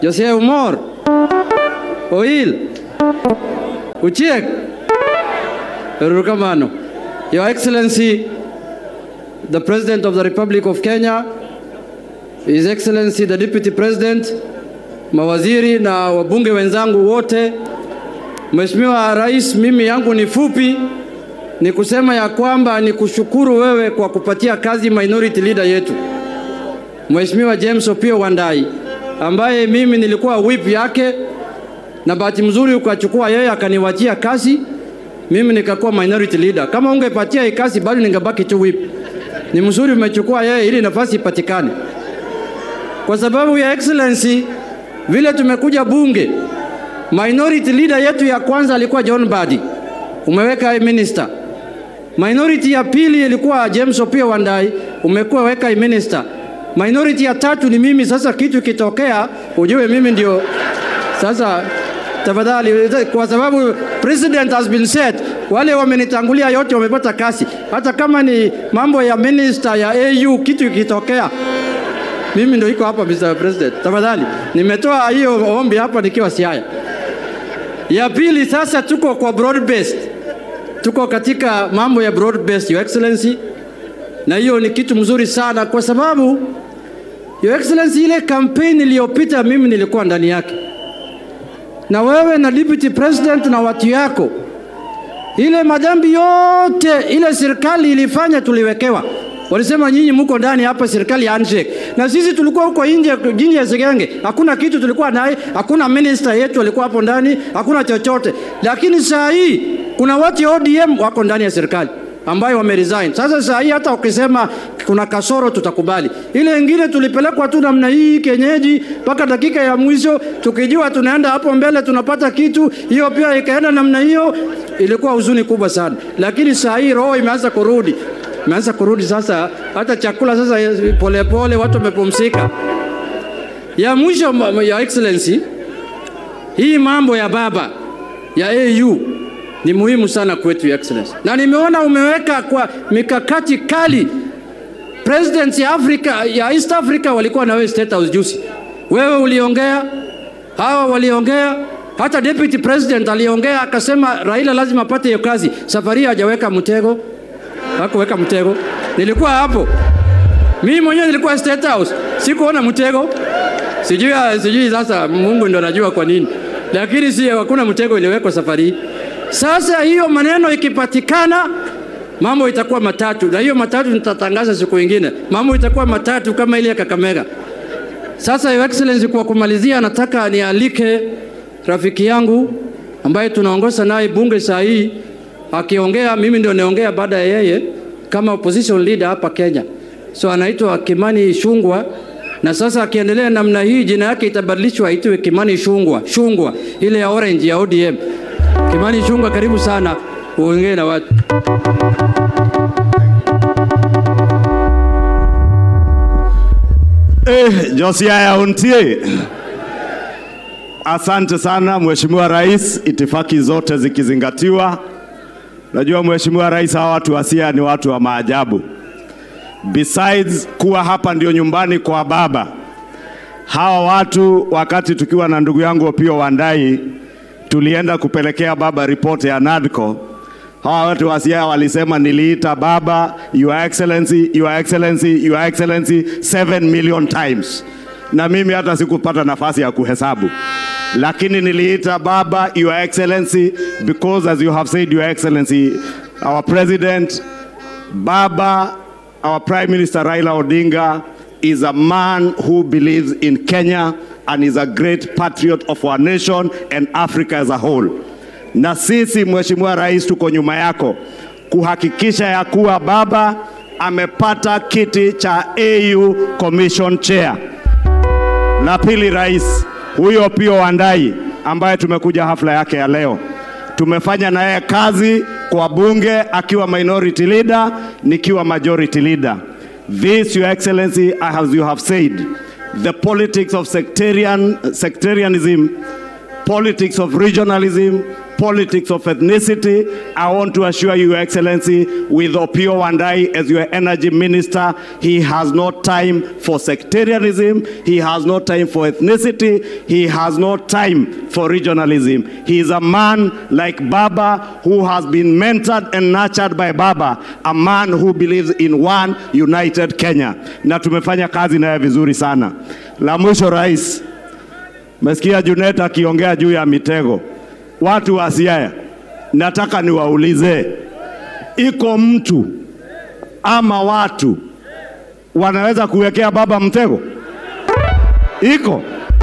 Jose Umor, Oil, Uchiek, Rukamano. Your Excellency, the President of the Republic of Kenya, His Excellency the Deputy President, mawaziri na wabunge wenzangu wote, Mheshimiwa Rais, mimi yangu ni fupi, ni kusema ya kwamba ni kushukuru wewe kwa kupatia kazi minority leader yetu Mheshimiwa James Opio Wandai ambaye mimi nilikuwa whip yake, na bahati mzuri ukachukua yeye akaniwachia kazi, mimi nikakuwa minority leader. Kama ungepatia hii kazi bado ningebaki tu whip. Ni mzuri umechukua yeye ili nafasi ipatikane, kwa sababu ya excellency, vile tumekuja bunge, minority leader yetu ya kwanza alikuwa John Badi, umeweka minister. Minority ya pili ilikuwa James Opio Wandai, umekuwa weka minister. Minority ya tatu ni mimi. Sasa kitu kitokea, ujue mimi ndio sasa. Tafadhali, kwa sababu president has been set, wale wamenitangulia yote wamepata kazi, hata kama ni mambo ya minister ya AU, kitu kitokea mimi ndio iko hapa Mr. President. Tafadhali, nimetoa hiyo ombi hapa nikiwa Siaya. Ya pili sasa, tuko kwa broad based, tuko katika mambo ya broad based, Your Excellency, na hiyo ni kitu mzuri sana kwa sababu Your Excellency, ile kampeni iliyopita mimi nilikuwa ndani yake, na wewe na deputy president na watu yako, ile madhambi yote ile serikali ilifanya tuliwekewa. Walisema nyinyi mko ndani hapa serikali ya handshake, na sisi tulikuwa huko nje jini ya Segenge, hakuna kitu tulikuwa naye, hakuna minister yetu alikuwa hapo ndani, hakuna chochote. Lakini saa hii kuna watu wa ODM wako ndani ya serikali ambayo wameresign. Sasa saa hii hata ukisema kuna kasoro tutakubali. Ile ingine tulipelekwa tu namna hii kenyeji mpaka dakika ya mwisho, tukijua tunaenda hapo mbele tunapata kitu, hiyo pia ikaenda namna hiyo, ilikuwa huzuni kubwa sana. Lakini saa hii roho imeanza kurudi, imeanza kurudi sasa, hata chakula sasa polepole pole, watu wamepumzika. Ya mwisho ya excellency, hii mambo ya baba ya AU ni muhimu sana kwetu ya excellency, na nimeona umeweka kwa mikakati kali. Presidents ya Africa, ya East Africa walikuwa na wewe State House juzi, wewe uliongea, hawa waliongea, hata deputy president aliongea akasema Raila lazima apate hiyo kazi. Safari hajaweka mtego, hakuweka mtego. Nilikuwa hapo mimi mwenyewe, nilikuwa State House, sikuona mtego. Sijui, sijui sasa, Mungu ndo anajua kwa nini, lakini si hakuna mtego iliwekwa safari hii. Sasa hiyo maneno ikipatikana, mambo itakuwa matatu, na hiyo matatu nitatangaza siku ingine. Mambo itakuwa matatu kama ile ya Kakamega. Sasa Your Excellency, kwa kumalizia, nataka nialike rafiki yangu ambaye tunaongoza naye bunge saa hii, akiongea mimi ndio naongea baada ya yeye kama opposition leader hapa Kenya. So anaitwa Kimani Shungwa na sasa akiendelea namna hii jina yake itabadilishwa aitwe Kimani Shungwa, Shungwa ile ya orange ya ODM. Kimani Chungwa, karibu sana uongee na watu. Eh, Josiaya Untie. Asante sana Mheshimiwa Rais, itifaki zote zikizingatiwa. Najua Mheshimiwa Rais, hawa watu wa Siaya ni watu wa maajabu. Besides kuwa hapa ndio nyumbani kwa baba, hawa watu wakati tukiwa na ndugu yangu Opio Wandai tulienda kupelekea baba ripoti ya NADCO. Hawa watu wa Siaya walisema niliita baba your excellency, your excellency, your excellency 7 million times, na mimi hata sikupata nafasi ya kuhesabu, lakini niliita baba your excellency because as you have said your excellency our president baba our prime minister Raila Odinga is a man who believes in Kenya and is a great patriot of our nation and Africa as a whole. Na sisi Mheshimiwa Rais, tuko nyuma yako kuhakikisha ya kuwa baba amepata kiti cha AU Commission Chair. La pili, rais huyo Opio Wandai ambaye tumekuja hafla yake ya leo, tumefanya na yeye kazi kwa bunge akiwa minority leader, nikiwa majority leader. This, Your Excellency, as you have said, the politics of sectarian, sectarianism, politics of regionalism, politics of ethnicity. I want to assure you, Your Excellency, with Opio Wandai as your energy minister, he has no time for sectarianism, he has no time for ethnicity, he has no time for regionalism. He is a man like Baba who has been mentored and nurtured by Baba, a man who believes in one united Kenya. Na tumefanya kazi naye vizuri sana. La mwisho, rais, mesikia Junet akiongea juu ya mitego. Watu wa Siaya, nataka niwaulize, iko mtu ama watu wanaweza kuwekea baba mtego? Iko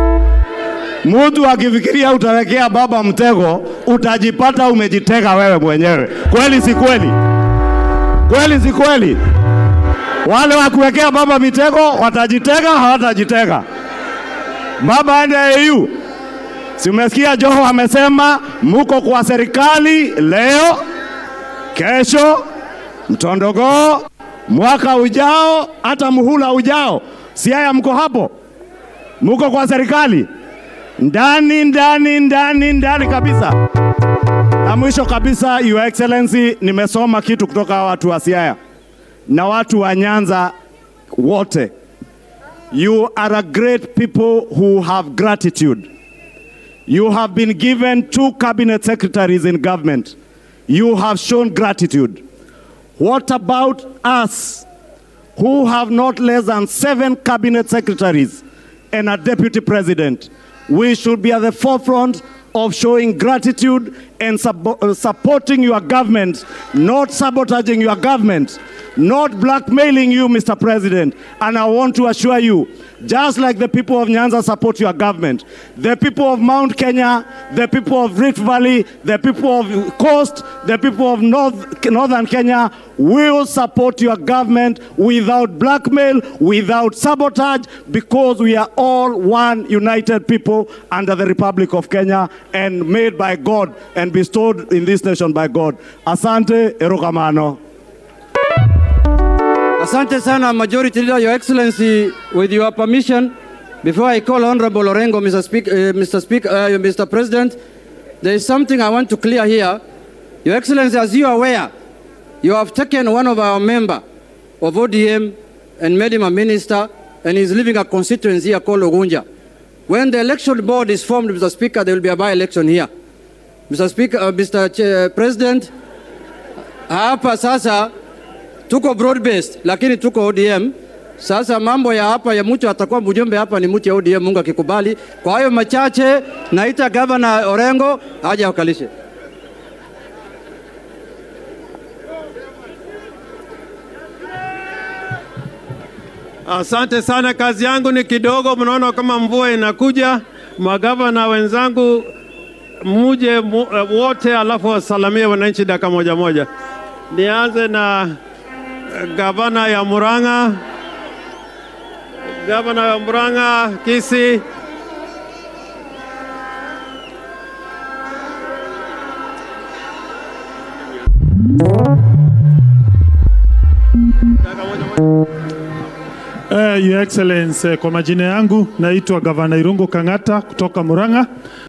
mtu akifikiria utawekea baba mtego, utajipata umejitega wewe mwenyewe. Kweli si kweli? Kweli si kweli? Wale wa kuwekea baba mitego watajitega, hawatajitega. Baba aende AU. Si umesikia Joho amesema muko kwa serikali leo, kesho, mtondogoo, mwaka ujao, hata muhula ujao. Siaya mko hapo, muko kwa serikali ndani ndani ndani ndani kabisa. Na mwisho kabisa, Your Excellency, nimesoma kitu kutoka watu wa Siaya na watu wa Nyanza wote. You are a great people who have gratitude. You have been given two cabinet secretaries in government. You have shown gratitude. What about us who have not less than seven cabinet secretaries and a deputy president? We should be at the forefront of showing gratitude and sub- uh, supporting your government, not sabotaging your government, not blackmailing you, Mr. President. And I want to assure you, just like the people of Nyanza support your government, the people of Mount Kenya, the people of Rift Valley, the people of Coast, the people of North, Northern Kenya will support your government without blackmail, without sabotage, because we are all one united people under the Republic of Kenya and made by God and bestowed in this nation by God. Asante, erokamano. Asante sana Majority Leader, Your Excellency, with your permission, before I call Honorable Orengo, Mr. Speaker, uh, Mr. Speaker, uh, Mr. President, there is something I want to clear here. Your Excellency, as you are aware, you have taken one of our member of ODM and made him a minister, and he's living a constituency here called Ogunja. When the election board is formed, Mr. Speaker, there will be a by-election here. Mr. Speaker, uh, Mr. Ch President, hapa sasa tuko broad based lakini tuko ODM. Sasa mambo ya hapa ya mtu atakuwa mjumbe hapa ni mtu ya ODM, Mungu akikubali. Kwa hayo machache, naita gavana Orengo aje akalishe. Asante sana, kazi yangu ni kidogo. Mnaona kama mvua inakuja. Magavana wenzangu, muje mu, wote, alafu wasalamie wananchi dakika moja moja. Nianze na eh, gavana ya Murang'a, gavana ya Murang'a Kisi. Uh, Your Excellency, kwa majina yangu naitwa Gavana Irungu Kang'ata kutoka Murang'a.